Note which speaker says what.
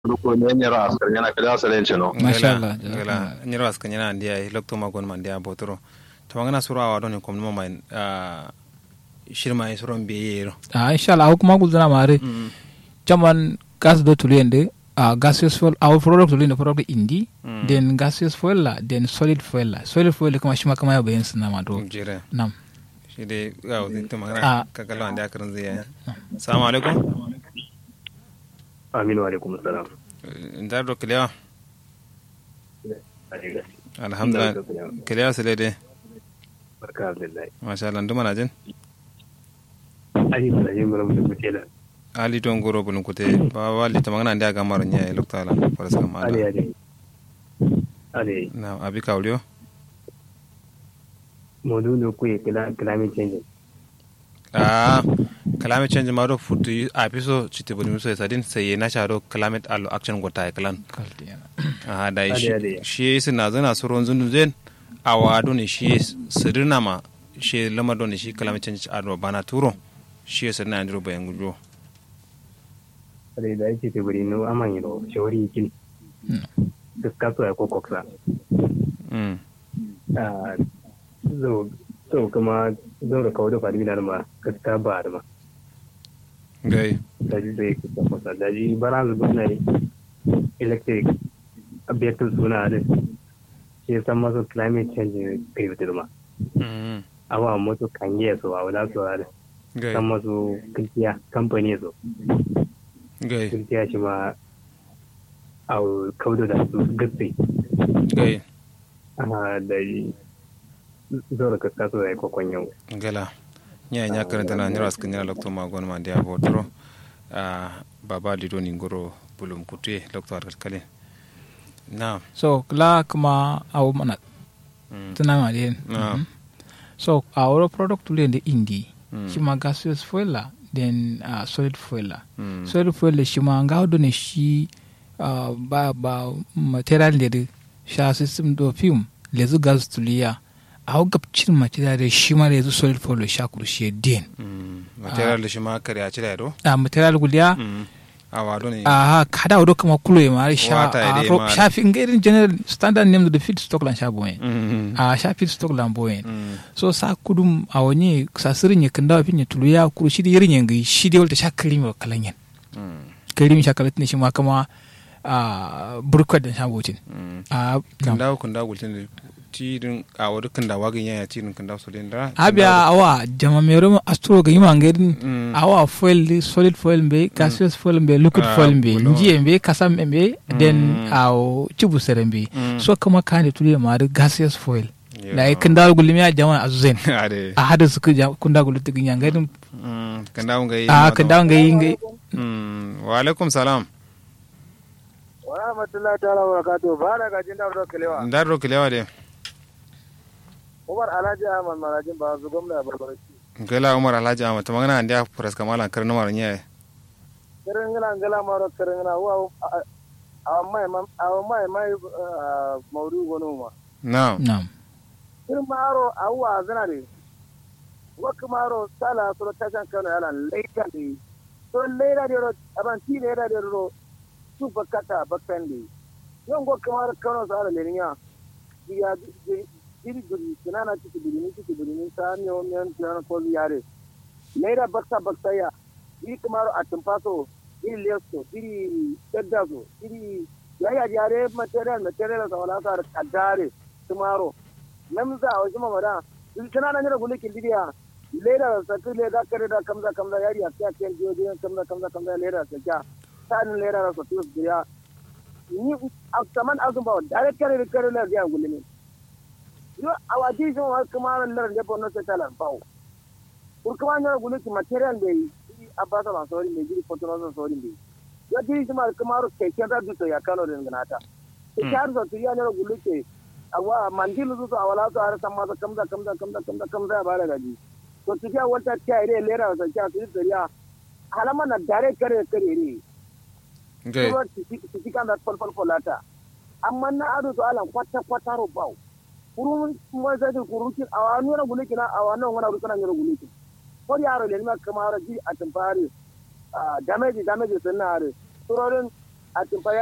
Speaker 1: ko ne nyara askar yana kada salen chino
Speaker 2: Masha Allah.
Speaker 3: gala nyiro aska nyana ndia lokto ma gon man dia botoro tawangana sura wa don kom no mai shirma yi suron biye yero
Speaker 2: Ah, inshallah au kuma gulzana mare chaman gas do tulende uh, gaseous fuel our product tulende product indi
Speaker 3: Mm.
Speaker 2: then gaseous fuel la then solid fuel la solid fuel kama shima kama ya bayan sana ma do
Speaker 3: jere
Speaker 2: nam
Speaker 3: shi dai ga wani to
Speaker 2: Ah.
Speaker 3: magana ka kallo an da karin zai ya assalamu alaikum
Speaker 4: aminu alaikum salam
Speaker 3: ndar do kliya alhamdulillah kliya sele de
Speaker 4: barka abdullahi
Speaker 3: masha Allah nduma na jin
Speaker 4: ali bala yin mura mutum kutela
Speaker 3: ali don goro bulun kute ba wali ta magana ndia ga maro nya lokto ala faras kam
Speaker 4: ali
Speaker 3: ala
Speaker 4: ali ali
Speaker 3: na abi kawliyo
Speaker 4: modu no kuye kila climate change
Speaker 3: ah climate change ma do futu a piso chite bulun so sadin sai na sharo climate allo action gota e kalan
Speaker 2: kalti yana
Speaker 3: a da
Speaker 4: Ade,
Speaker 3: shi
Speaker 4: ade.
Speaker 3: shi suna zana suron zundu zen a wado ne shi sirina ma shi lamar da ne shi climate change a bana turo shi ya sirina andro bayan gujo
Speaker 4: ali da yake te bari no aman yino shawari kin discuss ya ko koksa
Speaker 3: mm
Speaker 4: ah zo so kuma zo da kawo da fadi na ma gaska ba da ma
Speaker 3: gai
Speaker 4: da ji zai kusa kusa da ji bara zuba na electric abiyatul suna da shi san masu climate change kai wutar ma
Speaker 3: mm
Speaker 4: awa moto kan yi so a wala so da
Speaker 3: gai
Speaker 4: san masu kirkiya kamfani so
Speaker 3: gai
Speaker 4: kirkiya shi ma a kaudo da su gatsi
Speaker 3: gai
Speaker 4: ana da yi zora ka kaso ya kwakwan yau
Speaker 3: gala nya nya karanta na nyara skin nyara lokto ma gon ma dia botro a baba lido ni ngoro bulum kutue lokto ar kale na
Speaker 2: so kla kuma au mana
Speaker 3: mm
Speaker 2: tuna ma den
Speaker 3: Ah.
Speaker 2: Mhm. so our product tulende indi
Speaker 3: Mm.
Speaker 2: shima gaseous fuel la then uh, solid fuel la
Speaker 3: mm
Speaker 2: solid fuel le shima nga do ne shi uh, ba ba material de sha system do film lezu gas tuliya au gabcin material de shima lezu solid fuel le sha kurshi den
Speaker 3: mm material da shi ma kare a cire do
Speaker 2: a material guliya
Speaker 3: mm a wado ne
Speaker 2: aha kada odo kama kulo ma sha
Speaker 3: Wata ya dai
Speaker 2: a ro-
Speaker 3: ma-
Speaker 2: sha fi ngairin general standard name the feed stock lan sha boyen
Speaker 3: mm
Speaker 2: a sha feed stock lan boyen
Speaker 3: mm
Speaker 2: so sa kudum a wani sa sirin ya kanda wa finya tulu ya kuru shi da yirin yanga shi da walta sha kalimi wa kalanyan
Speaker 3: mm
Speaker 2: kalimi sha kalatin shi ma kama a burkwat da sha botin
Speaker 3: mm
Speaker 2: a
Speaker 3: kan dawo kan dawo gultin da tidin a wadu kan da wagin yaya tidin kan dawo solin da
Speaker 2: abiya awa jama mero astro ga yima ngairin
Speaker 3: Mm.
Speaker 2: awa foil di solid foil mbe gaseous foil mbe liquid
Speaker 3: Ah,
Speaker 2: foil mbe
Speaker 3: bulo.
Speaker 2: njiye mbe kasam mbe then
Speaker 3: Mm.
Speaker 2: aw cibu sere mbe
Speaker 3: Mm.
Speaker 2: so kama kane tulu ma da gaseous foil
Speaker 3: Yeah.
Speaker 2: da kan dawo gulimi a jama azuzen
Speaker 3: ade
Speaker 2: a hada su kun da gulu tigin ngairin
Speaker 3: mm kan dawo ngai
Speaker 2: a kan dawo ngai ngai
Speaker 3: mm wa alaikum salam
Speaker 5: wa rahmatullahi ta'ala wa barakatuh ba da gajin da wadda kalewa
Speaker 3: ndar ro kilewa de
Speaker 5: umar alhaji ahmad marajin ba su gwamna ya barbarci
Speaker 3: gela umar alhaji ahmad ta magana andiya furas kamala kar numar nyaye
Speaker 5: kirin gina gila maro kirin gina wa a mai a mai mai maudu gonu ma
Speaker 3: na
Speaker 2: na'am
Speaker 5: kirin maro a wa zina ne wakka maro sala sura tashan kano yana laika ne to laira de ro aban ti laira de ro su bakata bakkan ne yon go kamar kano sala leniya ya diri guri kinana ciki birni ciki birni ta ne o men kinana ko yare laira bakta bakta ya iri kamar a tumpaso iri leso iri daddazo iri yaya yare material material sa wala sa kadare tumaro namza a wajen mamada in kana nan da gulikin didiya leda sa tu leda kare da kamza kamza yari a kya kyan jiyo jiyo kamza kamza kamza leda sa kya sanin leda sa tu diya ni a saman azun ba dare kare da kare da ya gulimi yo a waji jin wa kuma ran da bonno sa talan bawo kur kuma ne guliki material da yi a ba ta sori ne gidi fotono sa sori ne ya diri kuma kuma ro kai kyan da duto ya kano da nganata ke har sa tu ya ne guliki awa mandilu su a wala su har san masa kamza kamza kamza kamza kamza ya bada gaji to su ja wata ta ire lera sa ja su dariya halama na dare kare kare ne
Speaker 3: ngai
Speaker 5: ruwa su ci kan da falfal folata amma na ado to alan kwata kwata ro bawo kurun mo sai da kurukin awa nuna guliki na awa nan wana rukuna ne guliki ko yaro le ma kamar ji a tamfare damage damage sun na are surorin a tumfa